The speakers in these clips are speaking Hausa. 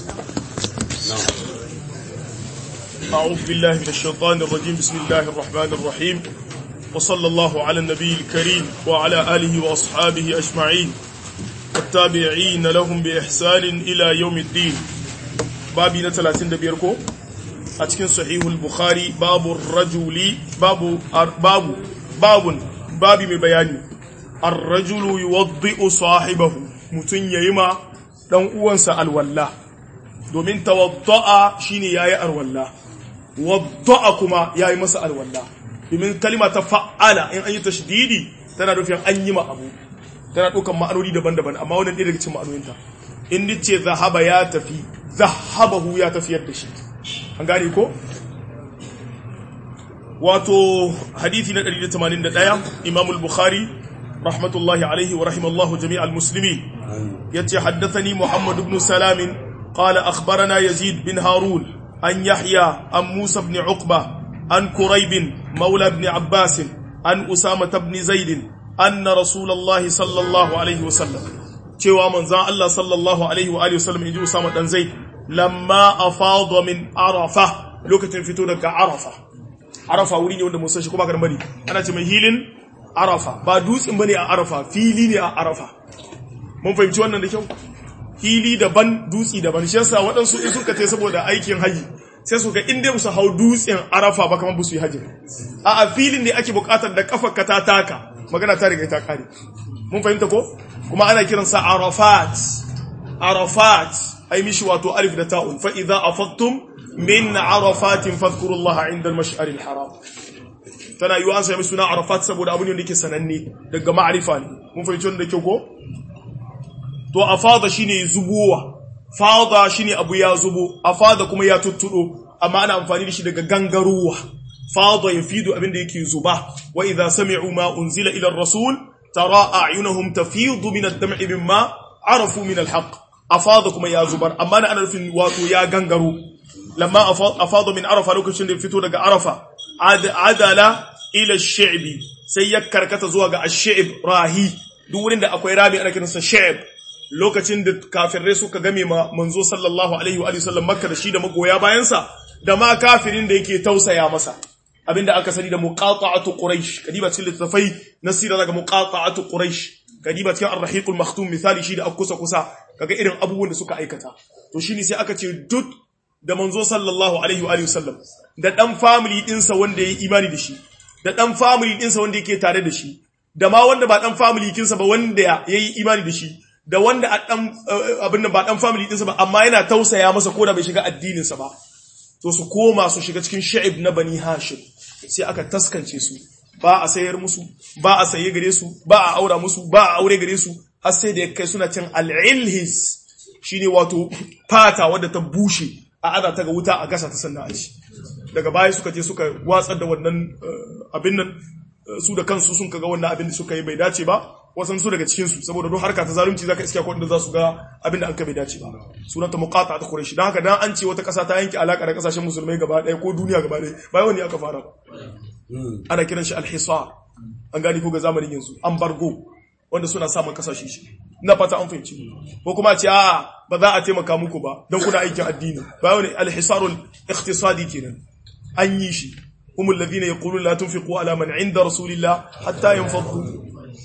أعوذ بالله من الشيطان الرجيم بسم الله الرحمن الرحيم وصلى الله على النبي الكريم وعلى آله وأصحابه أجمعين والتابعين لهم بإحسان إلى يوم الدين بابي نتلاتين دبيركو أتكن صحيح البخاري باب الرجل باب باب باب بابي من بياني الرجل يوضئ صاحبه متن يما دان uwansa alwalla domin tawadda'a shine yayi alwalla wadda'a kuma yayi masa alwalla domin kalima ta fa'ala in an yi tashdidi tana nufin an yi ma abu tana ɗaukan ma'anoni daban-daban amma wannan ɗaya daga cikin ma'anoninta in ce zahaba ya tafi zahabahu ya tafiyar da shi an gane ko wato hadithi na 181 imamul bukhari rahmatullahi alaihi wa rahimallahu jami'al muslimi yace haddathani muhammad ibn salam qala akhbarana yazid bin harun an yahya an musa ibn uqba an kurayb mawla ibn abbas an usama ibn zaid anna rasulullahi sallallahu alaihi wa sallam cewa manzon Allah sallallahu alaihi wa alihi wa sallam inji usama dan zaid lamma afada min arafa lokacin fito daga arafa arafa wuri ne wanda mun san shi kuma garin bari ana ce mai hilin arafa ba dutsen bane a arafa fili ne a arafa mun fahimci wannan da kyau fili daban dutsi daban shi yasa waɗansu in suka ce saboda aikin haji sai su ga inda musu hau dutsen arafa ba kamar su yi haji a a filin ne ake buƙatar da kafar ka ta taka magana ta riga ta kare mun fahimta ko kuma ana kiransa arafat arafat ai mishi wato alif da ta'un fa idza afattum min arafatin fadhkurullaha inda al-mash'ar al-haram tana yiwa an sami suna arafat saboda abu ne da yake sananne daga ma'arifa ne mun fahimci wannan da kyau ko to afada shine zubowa fada shine abu ya zubo afada kuma ya tuttudo amma ana amfani da shi daga gangaruwa fada yafidu abin da yake zuba wa idza sami'u ma unzila ila ar-rasul tara a'yunuhum tafidu min ad-dam'i mimma arafu min al-haqq afada kuma ya zubar amma ana nufin wato ya gangaro lamma afada min arafa lokacin da fito daga arafa adala ila shi'bi sai ya karkata zuwa ga ash-shi'b rahi duk wurin da akwai rami ana kiransa shi'b lokacin da kafirai suka game ma manzo sallallahu alaihi wa sallam makka da shi da magoya bayansa da ma kafirin da yake tausaya masa abinda aka sani da muqata'atu quraish kadiba cikin littafai nasira daga muqata'atu quraish kadiba cikin ar-rahiqul maktum misali shi da akusa kusa kaga irin abubuwan da suka aikata to shine sai aka ce duk da manzo sallallahu alaihi wa sallam da dan family dinsa wanda yayi imani da shi da dan family dinsa wanda yake tare da shi da ma wanda ba dan family kinsa ba wanda yayi imani da shi da wanda a dan abin da ba dan family dinsa ba amma yana tausaya masa ko da bai shiga addinin sa ba to su koma su shiga cikin sha'ib na bani hashim sai aka taskance su ba a sayar musu ba a saye gare su ba a aura musu ba a aure gare su har sai da kai suna cin al'ilhis shine wato fata wadda ta bushe a ada ta ga wuta a gasa ta sannan a ci daga baya suka je suka watsar da wannan abin nan su da kansu sun kaga wannan abin da suka yi bai dace ba wasan su daga cikin su saboda don harka ta zalunci zaka iska ko za su ga abin da an ka bai dace ba sunanta muqata ta quraishi dan haka dan an ce wata kasa ta yanke alaka da kasashen musulmai gaba ɗaya ko duniya gaba ɗaya bai wani aka fara ba ana kiran shi al-hisar an gani ko ga zamanin yanzu embargo wanda suna samun kasashe shi ina fata an fahimci ko kuma ce a ba za a taimaka muku ba don kuna aikin addini ba wani al-hisarul iqtisadi kenan an yi shi humul ladina yaquluna la tunfiqu ala man inda rasulillah hatta yanfadu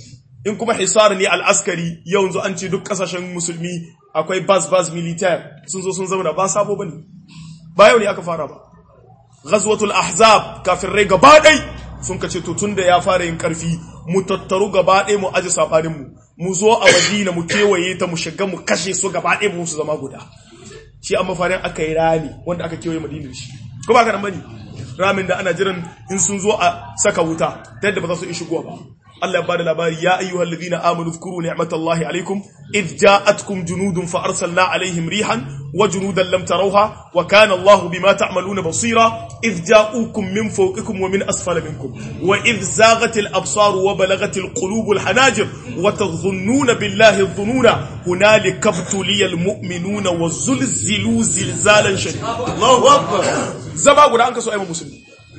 in kuma hisar ne al-askari yanzu an ce duk kasashen musulmi akwai bas bas militaire sun zo sun zauna ba sabo bane ba yau ne aka fara ba ghazwatul ahzab kafirai gaba dai sun kace to tunda ya fara yin karfi mu tattaru gaba ɗaya mu aji sabanin mu mu zo a Madina mu kewaye ta mu shiga mu kashe su gaba ɗaya mu su zama guda shi amma farin aka yi rami wanda aka kewaye Madina shi ko ba ka nan bane ramin da ana jiran in sun zo a saka wuta ta yadda ba za su yi shigowa ba Allah ya bada labari ya ayyuhal ladina amanu dhkuru ni'matallahi alaykum id ja'atkum junudun fa arsalna alaihim rihan wa junudan lam tarawha wa kana Allah bima ta'maluna basira id ja'ukum min fawqikum wa min asfala minkum wa id zaghat al absar wa balaghat al qulub al hanajir wa tadhunnuna billahi adh-dhununa hunalika ibtuliya al mu'minuna wa zulzilu zilzalan shadid Allahu akbar zaba guda an kaso ayyukan musulmi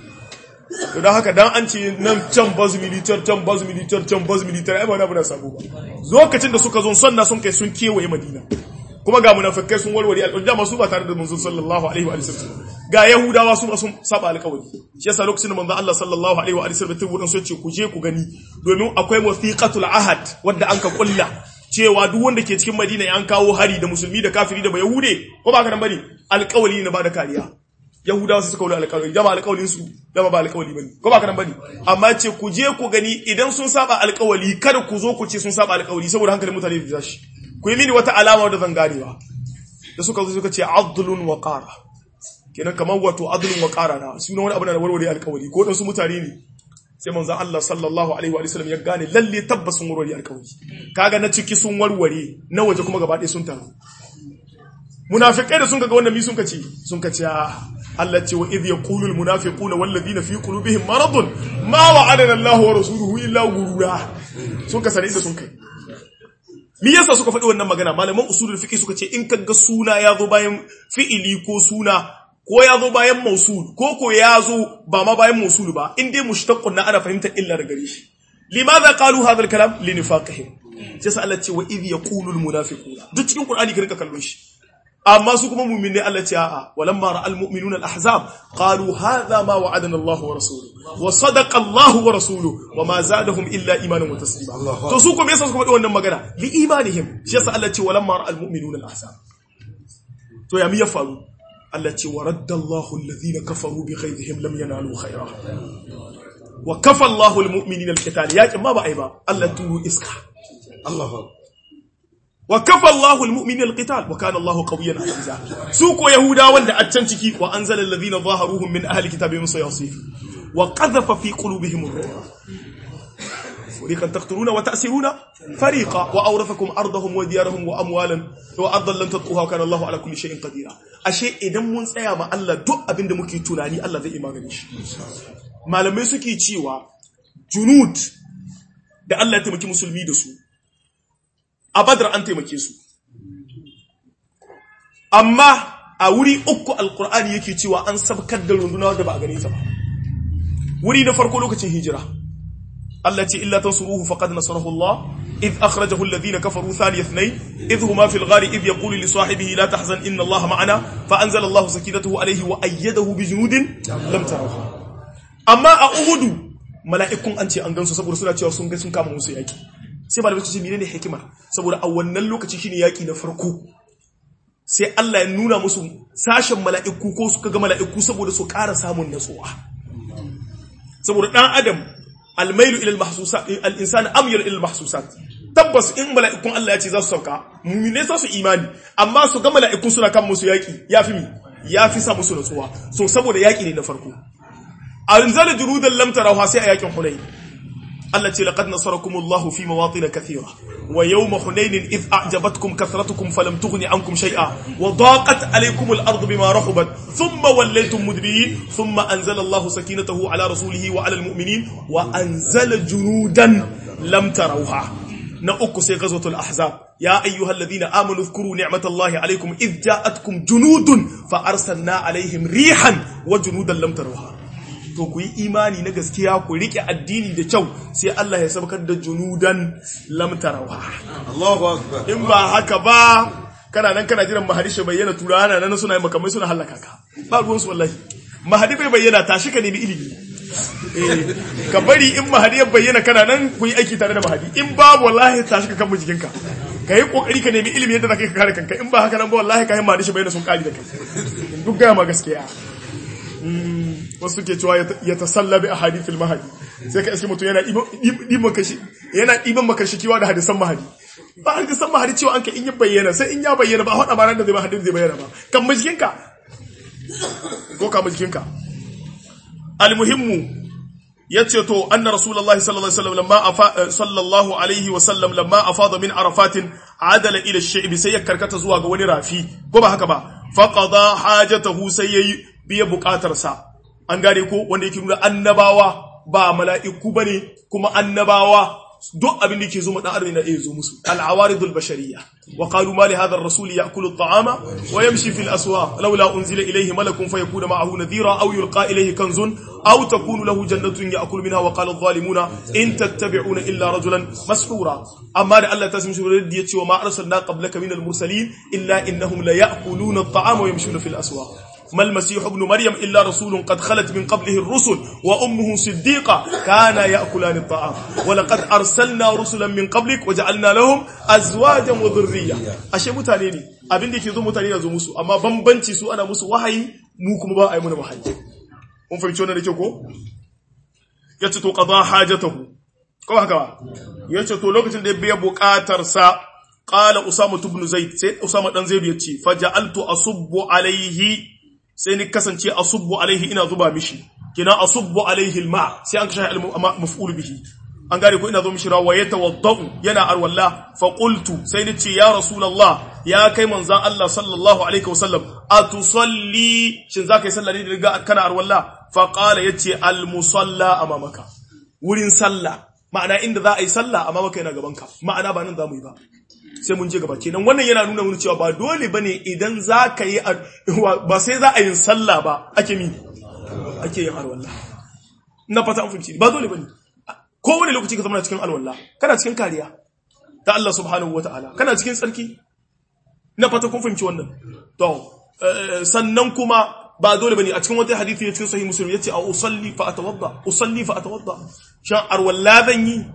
to don haka dan an ce nan can baz militar can baz militar can baz militar ai ba na bana sabo ba lokacin da suka zo sonna sun kai sun kewaye madina kuma ga munafikai sun warware alƙawari dama su ba tare da manzon sallallahu alaihi wa sallam ga yahudawa su sun saba alƙawari shi yasa lokacin da manzon Allah sallallahu alaihi wa sallam ta wurin su ce ku je ku gani domin akwai wathiqatul ahad wanda an ka kulla cewa duk wanda ke cikin Madina an kawo hari da musulmi da kafiri da bayahude ko ba ka nan bane alƙawari ne ba da kariya yahudawa su suka wuri alƙawari dama alƙawarin su dama ba alƙawari bane ko ba ka nan bane amma ce ku je ku gani idan sun saba alƙawari kada ku zo ku ce sun saba alƙawari saboda hankalin mutane da tashi ku yi mini wata alama da zan ganewa da suka zo suka ce adlun wa qara kenan kamar wato adlun wa qara na sunan wani abu na warware alƙawari ko dan su mutane ne sai manzon Allah sallallahu alaihi wa sallam ya gane lalle tabbas sun warware alƙawari kaga na ciki sun warware na waje kuma gaba ɗaya sun taru munafikai da sun ga wannan mi sun kace sun kace Allah ce wa idh yaqulu almunafiquna walladhina fi qulubihim maradun ma wa'adana Allah wa rasuluhu illa gurura sun ka sare da sun kai me yasa suka faɗi wannan magana malaman usulul fiqh suka ce in kaga suna ya zo bayan fi'ili ko suna ko ya zo bayan mausul ko ko ya zo ba ma bayan mausul ba in dai mushtaqqun na ana fahimtar illa daga gare shi limadha qalu hadha al-kalam li nifaqihim sai sa Allah ce wa idh yaqulu al-munafiquna duk cikin qur'ani ka rika kallon shi amma su kuma mu'minai Allah ce a'a walamma ra'al mu'minuna al-ahzab qalu hadha ma wa'adana Allah wa rasuluhu wa sadaqa Allah wa rasuluhu wa ma zadahum illa imanan wa taslima to su kuma yasa suka faɗi wannan magana li imanihim shi yasa Allah ce walamma ra'al mu'minuna al-ahzab to ya mi ya faru Allah ce wa raddallahu alladhina kafaru bi ghayrihim lam yanalu khayra wa kafa Allahu almu'minina alqital yakin ma ba ai ba Allah turu iska Allah wa kafa Allahu almu'minina alqital wa kana Allahu qawiyyan aziza su ko yahuda wanda a can ciki wa anzala alladhina zaharuhum min ahli kitabi min sayasif wa qadhafa fi qulubihim ar-ru'b فريقا تقتلون وتأسرون فريقا وأورثكم أرضهم وديارهم وأموالا وأرضا لن تطقوها وكان الله على كل شيء قدير أشيء إذا من سيا ما الله دو أبن دمكي تناني الله ذي إيمان نيش malamai suke cewa junud da Allah ya taimaki musulmi da su a badar an taimake su amma a wuri uku alkur'ani yake cewa an sabkar da runduna da ba a gane ta ba wuri na farko lokacin hijira Allah ce illa tansuruhu faqad nasarahu Allah إذ أخرجه الذين كفروا ثاني اثنين إذ هما في الغار إذ يقول لصاحبه لا تحزن إن الله معنا فأنزل الله سكينته عليه وأيده بجنود لم تروها amma a uhudu mala'ikun an ce an gansu saboda suna cewa sun ga sun kama musu yaki sai ba da ce menene hikimar saboda a wannan lokaci shine yaki na farko sai Allah ya nuna musu sashen mala'iku ko suka ga mala'iku saboda su ƙara samun natsuwa saboda dan adam almailu ila almahsusat al-insan amyal ila almahsusat tabbas in mala'ikun Allah ya ce za su sauka mu'mine za su imani amma su ga mala'ikun suna kan musu yaki yafi mi yafi sa musu natsuwa so saboda yaki ne na farko anzala junudan lam tarawha sai a yakin hunain Allah ce laqad nasarakumullahu fi mawatin kathira wa yawma hunain id a'jabatkum kathratukum falam tughni ankum shay'a wa daqat alaykum al-ard bima rahabat thumma wallaytum mudbirin thumma anzala Allahu sakinatahu ala rasulihi wa ala al-mu'minin wa anzala junudan lam tarawha na uku sai ghazwatul ahzab ya ayyuhalladhina amanu dhkuru ni'matallahi alaykum id ja'atkum junudun fa arsalna alayhim rihan wa junudan lam tarawha to ku yi imani na gaskiya ku rike addini da kyau sai Allah ya sabkar da junudan lamtarawa Allahu akbar in ba haka ba kana nan kana jiran mahadi shi bayyana turana nan suna makamai suna halaka ka ba ruwan su wallahi mahadi bai bayyana tashi ka nemi ilimi eh ka bari in mahadi ya bayyana kana nan ku yi aiki tare da mahadi in babu wallahi tashi ka kama jikinka ka yi kokari ka nemi ilimi yadda zaka kare kanka in ba haka nan ba wallahi ka yi mahadi shi bayyana sun kari da kai duk gaya ma gaskiya wasu ke cewa ya tasalla bi ahadithil mahadi sai ka iske mutum yana ɗiban kashi yana ɗiban makashi kiwa da hadisan mahadi ba hadisan mahadi cewa an ka in ya bayyana sai in ya bayyana ba a haɗa ma ran da zai ba hadin zai bayyana ba kan majikinka ko ka majikinka almuhimmu yace to anna rasulullahi sallallahu alaihi wasallam lamma afa sallallahu alaihi wasallam lamma afada min arafatin adala ila ash-shi'b sai ya karkata zuwa ga wani rafi ko ba haka ba faqada hajatahu sai yayi biya bukatarsa an gane ko wanda yake nuna annabawa ba mala'iku bane kuma annabawa duk abin da ke zo ma dan adam na iya zo musu al-awaridul bashariyya wa qalu ma li hadha ar-rasul ya'kulu at-ta'ama wa yamshi fil aswaq laula unzila ilayhi malakun fayakuna ma'ahu nadhira aw yulqa ilayhi kanzun aw takunu lahu jannatun ya'kulu minha wa qala adh-dhalimuna in tattabi'una illa rajulan mashhura amma da Allah ta sami shi da yace wa ma arsalna qablaka minal mursalin illa innahum la ya'kuluna at-ta'ama wa yamshuna fil aswaq ما المسيح ابن مريم إلا رسول قد خلت من قبله الرسل وأمه صديقة كان يأكلان الطعام ولقد أرسلنا رسلا من قبلك وجعلنا لهم أزواجا وذرية أشياء متانيني abin da ke zo mutane da zo musu amma bambanci su ana musu wahayi mu kuma ba a yi muna wahayi kun fahimci wannan da ke ko yace to qada hajatahu ko haka ba yace to lokacin da ya biya bukatar sa qala usama ibn zaid sai usama dan zaid yace faja'altu asubbu alaihi sai ni kasance asubbu alaihi ina zuba mishi kina asubbu alaihi alma sai an kashe maf'ul bihi an gane ko ina zo mishi rawa ya tawaddau yana arwalla fa qultu sai ni ce ya rasulullah ya kai manzan Allah sallallahu alaihi wasallam atusalli shin zaka yi sallah ne daga kana arwalla fa qala yace al musalla amamaka wurin sallah ma'ana inda za a yi sallah amamaka yana gaban ka ma'ana ba nan za mu yi ba sai mun je gaba kenan wannan yana nuna mun cewa ba dole bane idan za ka yi ba sai za a yi sallah ba ake mi ake yin alwala na fata an fahimci ba dole bane ko wani lokaci ka zama cikin alwala kana cikin kariya ta Allah subhanahu wataala kana cikin tsarki na fata kun fahimci wannan to sannan kuma ba dole bane a cikin wata hadisi ya cikin sahih muslim yace a usalli fa atawadda usalli fa atawadda shan arwalla zan yi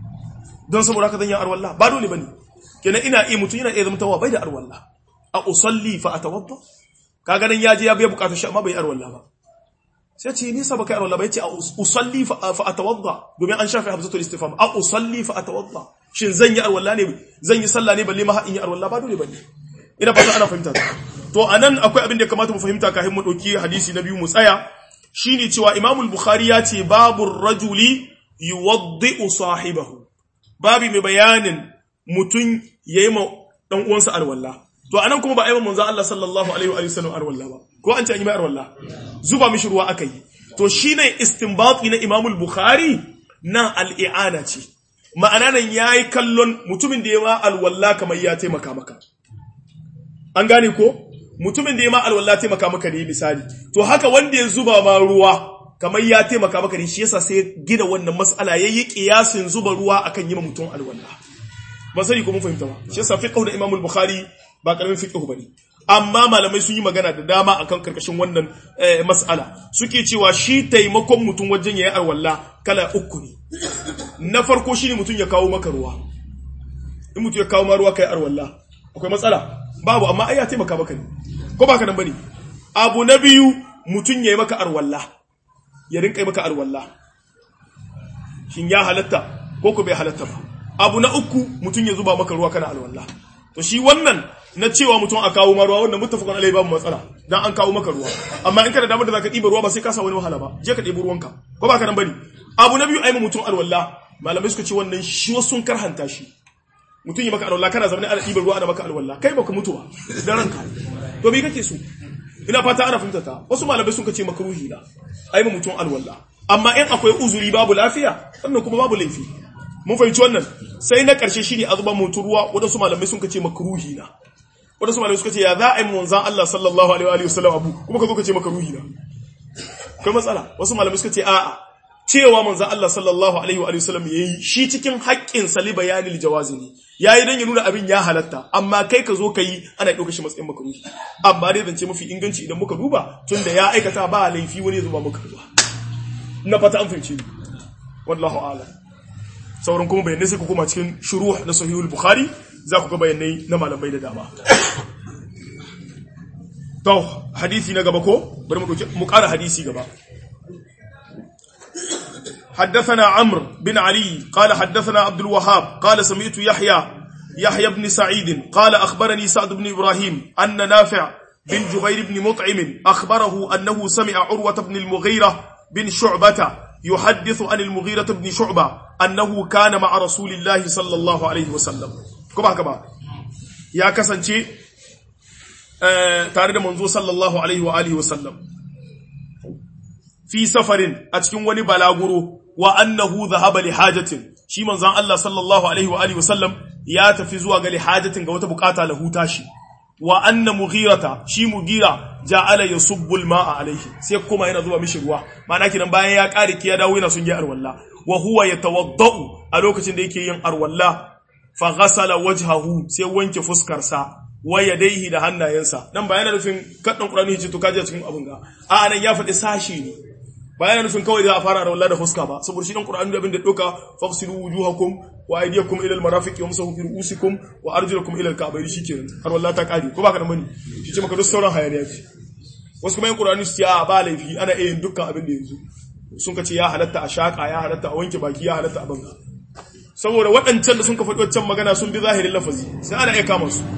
don saboda haka zan yi arwalla ba dole bane kenan ina iya mutum yana iya zama tawa bai da arwalla a usalli fa atawadda kaga nan yaje ya biya bukatar shi amma bai arwalla ba sai ce nisa baka arwalla ba yace a usalli fa atawadda domin an shafi hamzatul istifham a usalli fa atawadda shin zan yi arwalla ne zan yi sallah ne balle ma in yi arwalla ba dole bane ina fata ana fahimta to anan akwai abin da ya kamata mu fahimta kafin mu dauki hadisi na biyu mu tsaya shine cewa Imam al-Bukhari ya ce babu rajuli yuwaddi'u sahibahu babi mai bayanin mutum yayi ma dan uwansa arwalla to anan kuma ba a yi manzo Allah sallallahu alaihi wa sallam arwalla ba ko an ce an yi mai arwalla zuba mishi ruwa akai to shine istinbati na Imam al-Bukhari na al-i'ana ce ma'ana nan yayi kallon mutumin da ya ma alwalla kamar ya taimaka maka an gane ko mutumin da ya ma alwala taimaka maka ne misali to haka wanda ya zuba ma ruwa kamar ya taimaka maka ne shi yasa sai gina wannan mas'ala yayi kiyasin zuba ruwa akan yi ma mutum alwala ba sai ko mun fahimta ba shi yasa fiqhu da Imam al-Bukhari ba karamin fiqhu bane amma malamai sun yi magana da dama akan karkashin wannan mas'ala suke cewa shi taimakon mutum wajen yayi alwala kala uku ne na farko shine mutum ya kawo maka ruwa in mutum ya kawo ma ruwa kai alwala akwai matsala babu amma ai ya taimaka maka ne ko baka nan bane abu na biyu mutun yayi maka arwalla ya rinka maka arwalla shin ya halatta ko ko bai halatta ba abu na uku mutun ya zuba maka ruwa kana arwalla to shi wannan na cewa mutum a kawo ma ruwa wannan muttafaqun alai babu matsala dan an kawo maka ruwa amma in kana da damar da zaka diba ruwa ba sai ka sa wani wahala ba je ka dibi ruwanka ko baka nan bane abu na biyu ai mutum arwalla malamai suka ce wannan shi wasu sun karhanta shi mutum yi maka alwala kana zama ana ɗibar ruwa ana maka alwala kai baka mutu ba da ranka to me kake so ina fata ana fahimta ta wasu malamai sun kace makruhi na ai ba mutum alwala amma in akwai uzuri babu lafiya wannan kuma babu laifi mun fahimci wannan sai na karshe shine azuban mutum ruwa wadansu malamai sun kace makruhi na wadansu malamai suka ce ya za a yi manzon Allah sallallahu alaihi wa sallam abu kuma ka zo ka ce makruhi na kai matsala wasu malamai suka ce a'a cewa manzo Allah sallallahu alaihi wa sallam yayi shi cikin haƙƙin sali bayanil jawazi ne yayi dan ya nuna abin ya halatta amma kai ka zo kai ana ɗauka shi matsayin makruhi amma dai zance mafi inganci idan muka duba tunda ya aikata ba laifi wani zuba muka ruwa na fata an fahimci wallahu a'lam sauran kuma bayanai sai ku koma cikin shuruh na sahihul bukhari za ku ga bayanai na malamai da dama to hadisi na gaba ko bari mu ƙara hadisi gaba حدثنا عمرو بن علي قال حدثنا عبد الوهاب قال سمعت يحيى يحيى بن سعيد قال أخبرني سعد بن إبراهيم أن نافع بن جبير بن مطعم أخبره أنه سمع عروة بن المغيرة بن شعبة يحدث عن المغيرة بن شعبة أنه كان مع رسول الله صلى الله عليه وسلم كما كما يا كسنتي آه تارد منذ صلى الله عليه وآله وسلم في سفر أتكون وني بلاغرو wa annahu dhahaba li hajatin shi manzon Allah sallallahu alaihi wa alihi wasallam ya tafi zuwa ga lihajatin ga wata bukata lahu tashi wa anna mughirata shi mugira ja'ala yasubbu al-ma'a alaihi sai kuma yana zuwa mishi ruwa ma'ana kinan bayan ya kare ki ya dawo yana sun yi arwalla wa huwa yatawaddau a lokacin da yake yin arwalla fa ghasala wajhahu sai wanke fuskar sa wa yadayhi da hannayensa dan ba yana nufin kaddan qur'ani yace to kaje cikin abun ga a nan ya faɗi sashi ne ba yana nufin kawai da a fara arwalla da fuska ba saboda shi dan qur'ani da abin da doka fafsilu wujuhakum wa aydiyakum ila al-marafiq wamsahu bi ru'usikum wa arjulakum ila al-ka'bayn shikenan har wallahi ta kare ko baka da mani shi ce maka duk sauran hayaniya ce wasu kuma yin qur'ani su ce a ba laifi ana iya yin dukkan abin da yanzu sun ka ce ya halatta a shaka ya halatta a wanke baki ya halatta a banga saboda waɗancan da sun ka faɗi wancan magana sun bi zahirin lafazi sai ana iya kama su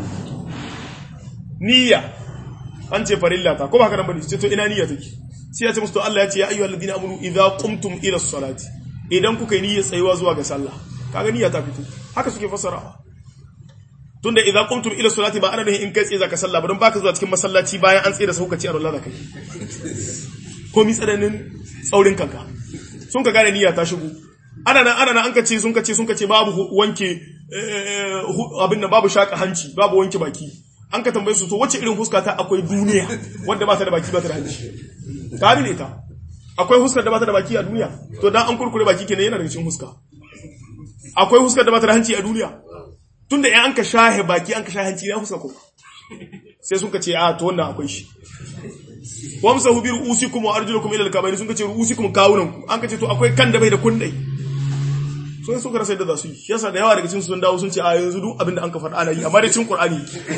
niyya an ce farilla ta ko baka da mani ce to ina niyya take sai ya ce musu to Allah ya ce ya ayyuhal ladina amanu idza qumtum ila salati idan kuka yi niyyar tsayuwa zuwa ga sallah kaga niyya ta fito haka suke fassarawa tunda idza qumtum ila salati ba ana nufin in kai tsaye zaka sallah ba don baka zuwa cikin masallaci bayan an tsaye da sauka ci a Allah kai ko mi tsananin tsaurin kanka sun ka gane niyya ta shigo ana nan ana nan an ka ce sun ka ce sun ka ce babu wanke abin nan babu shaka hanci babu wanke baki an ka tambaye su to wacce irin huska ta akwai duniya wanda ba ta da baki ba ta da hanci ka ne ta akwai huskar da ba ta da baki a duniya to dan an kurkure baki kenan yana daga cikin huska akwai huskar da ba ta da hanci a duniya tunda in an ka shahe baki an ka shahe hanci ya huska ko sai sun ka ce a to wannan akwai shi wamsahu bi ru'usikum wa arjulukum ila al-kabayn sun ka ce ru'usikum kawunan ku an ka ce to akwai kan da bai da kundai sun suka rasa yadda za su yi yasa da yawa daga cikin sun dawo sun ce a yanzu duk abin da an ka faɗa ana yi amma da cikin qur'ani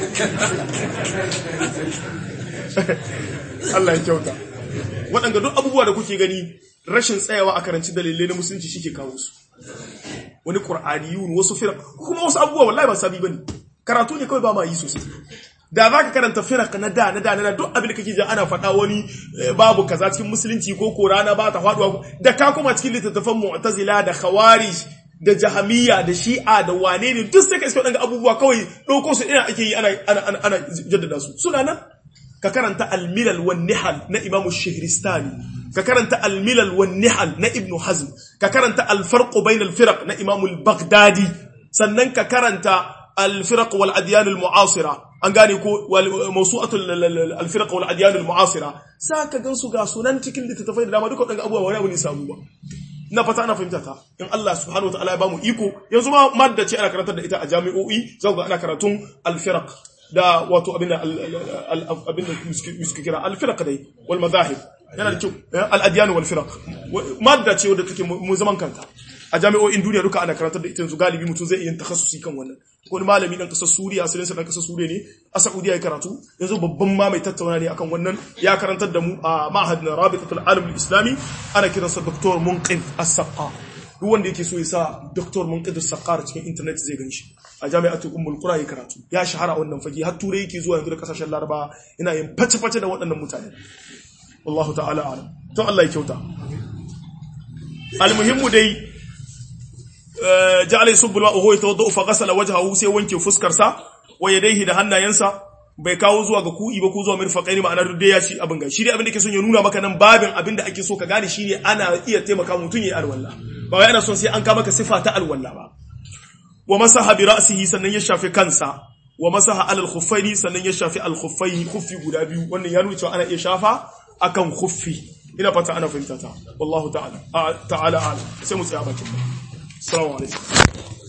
Allah ya kyauta waɗanda duk abubuwa da kuke gani rashin tsayawa a karanci dalilai na musulunci shi ke kawo su wani ƙur'aniyun wasu firak kuma wasu abubuwa wallahi ba sabi bane karatu ne kawai ba ma yi sosai da za ka karanta firak na da na da na duk abin da kake ji ana faɗa wani babu kaza cikin musulunci ko ko rana ba ta faɗuwa da ka kuma cikin littattafan mu'tazila da khawarij da jahamiyya da shi'a da wane ne duk sai ka iska waɗanda abubuwa kawai ɗauko su ina ake yi ana ana jaddada su suna nan ka karanta al-milal wan nihal na imamu shahristani ka karanta al-milal wan nihal na ibnu hazm ka karanta al-farq bain al-firaq na imamu al-baghdadi sannan ka karanta al-firaq wal adyan al-mu'asira an gane ko mawsu'atu al-firaq wal adyan al-mu'asira saka gansu ga sunan cikin littattafai da dama duka wadanda abubuwa wani abu ne samu ba na fata ana fahimta ta in Allah subhanahu wa ta'ala ya bamu iko yanzu ma madda ce ana karantar da ita a jami'o'i zaka ga ana karatun al-firaq da wato abin da abin da suke kira al-firaq dai wal madahib yana da kyau al-adyan wal firaq madda ce wadda take mu zaman kanta a jami'o'in duniya duka ana karantar da ita yanzu galibi mutum zai iya takhassusi kan wannan wani malami dan kasar Suriya asalin sa dan kasar Suriya ne a Saudiya ya karatu yanzu babban ma mai tattauna ne akan wannan ya karantar da mu a ma'had na Rabitatul Alam al-Islami ana kiransa Dr. Munqidh As-Saqqa duk wanda yake so ya sa Dr. Munqidh As-Saqqa cikin internet zai ganshi a jami'atul Ummul Qura ya karatu ya shahara wannan fage har turai yake zuwa yanzu da kasashen Laraba yana yin face-face da waɗannan mutane wallahu ta'ala alam to Allah ya kyauta almuhimmu dai ja'ala yusubbu al-ma'u huwa yatawaddau fa ghasala wajhahu sai wanke fuskar sa wa yadayhi da hannayensa bai kawo zuwa ga ku'i ba ko zuwa mirfaqaini ma'ana duk dai ya shi abin ga shi dai abin da ke son ya nuna maka nan babin abin da ake so ka gane shine ana iya taimaka mutum yayi alwala ba wai ana son sai an ka maka sifa ta alwala ba wa masaha bi ra'sihi sannan ya shafi kansa wa masaha alal khuffaini sannan ya shafi al khuffaini khuffi guda biyu wannan ya nuna cewa ana iya shafa akan khuffi ina fata ana fahimta ta wallahu ta'ala ta'ala a'lam sai mu tsaya bakin assalamu alaikum